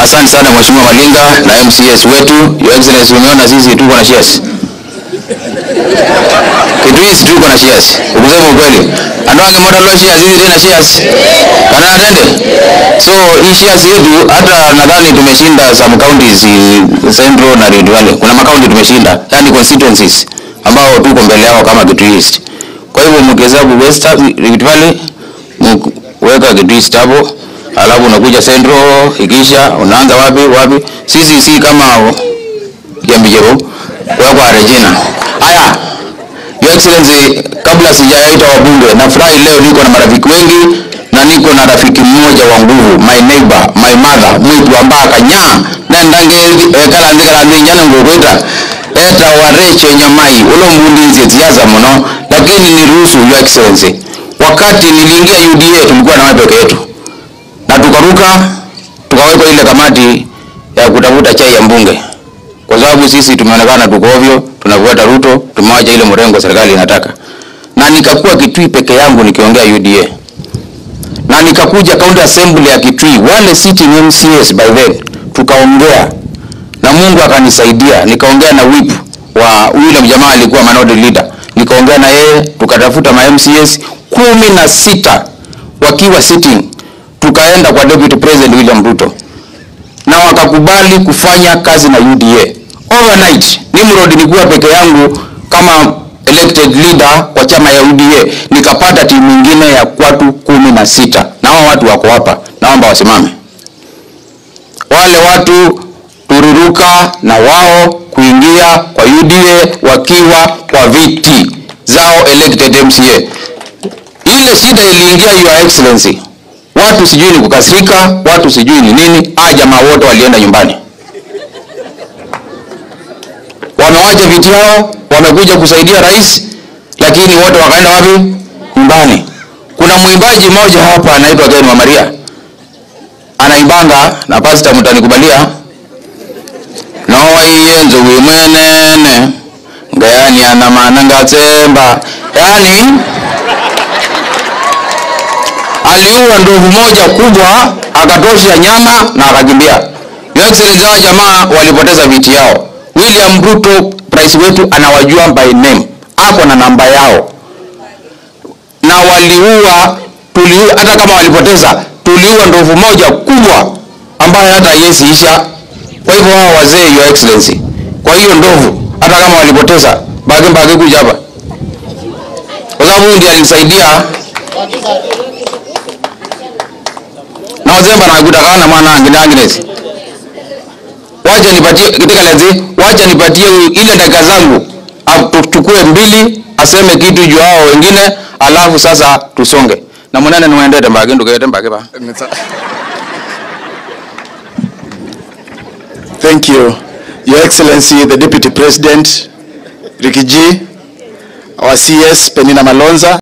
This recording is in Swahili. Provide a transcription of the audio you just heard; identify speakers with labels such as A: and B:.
A: Asante sana Mheshimiwa Malinga na MCS wetu. Your Excellency, umeona sisi tuko na shares. Kitu hizi tuko na shares. Ukusema ukweli. Andoange moda lo shares hizi tena shares. Kana atende. So hii shares yetu hata nadhani tumeshinda some counties eh, Central na Rift Valley. Kuna makaunti tumeshinda, yani constituencies ambao tuko mbele yao kama Kitui East. Kwa hivyo mkihesabu West Rift Valley weka Kitui East hapo alafu unakuja Central ikisha unaanza wapi wapi. Sisi si kama Kiambijero kwa kwa Regina. Haya, Your Excellency, kabla sijaita wabunge, nafurahi leo niko na marafiki wengi na niko na rafiki mmoja wa nguvu, my neighbor, my mother, mwitu ambaka nya nendange ekala ndikala ndinyana ngokwita eta wareche nyamai ulo mbulinzi ziaza muno, lakini niruhusu Your Excellency, wakati niliingia UDA tulikuwa na wewe peke yetu na tukaruka tukawekwa ile kamati ya kutafuta chai ya mbunge, kwa sababu sisi tumeonekana tuko ovyo, tunafuata Ruto, tumewacha ile mrengo serikali inataka, na nikakuwa Kitui peke yangu nikiongea UDA, na nikakuja county assembly ya Kitui, wale sitting MCS by then, tukaongea na Mungu akanisaidia, nikaongea na whip wa yule jamaa alikuwa minority leader, nikaongea na yeye, tukatafuta ma MCS kumi na sita wakiwa sitting tukaenda kwa Deputy President William Ruto na wakakubali kufanya kazi na UDA overnight. Nimrod nilikuwa peke yangu kama elected leader wa chama ya UDA, nikapata timu nyingine ya watu kumi na sita na hao watu wako hapa, naomba wasimame. Wale watu tururuka na wao kuingia kwa UDA wakiwa kwa viti zao elected MCA. Ile shida iliingia Your Excellency watu sijui ni kukasirika, watu sijui ni nini. Ah, jamaa wote walienda nyumbani, wamewacha viti yao, wamekuja kusaidia rais, lakini wote wakaenda wapi? Nyumbani. Kuna mwimbaji mmoja hapa anaitwa Ken wa Maria, anaimbanga na pasta, mtanikubalia nowaiyenzo wimwenene ngayani ana maana ngatsemba, yani aliua ndovu moja kubwa akatosha nyama na akakimbia. Your Excellency, hao jamaa walipoteza viti yao. William Ruto rais wetu anawajua by name, ako na namba yao, na waliua tuliua, hata kama walipoteza, tuliua ndovu moja kubwa ambayo hata haiwezi isha. Kwa hivyo hao wazee, Your Excellency, kwa hiyo ndovu, hata kama walipoteza, bage bage kuja hapa, kwa sababu huyu ndiye alisaidia na wazemba na kutakana mwana angine Agnes. Wacha nipatie katika lezi, wacha nipatie ile dakika zangu tuchukue mbili aseme kitu juu hao wengine, alafu sasa tusonge na mwanene niwaendete mbage ndukete mbage ba
B: Thank you, Your Excellency, the Deputy President, Ricky G, our CS, Penina Malonza,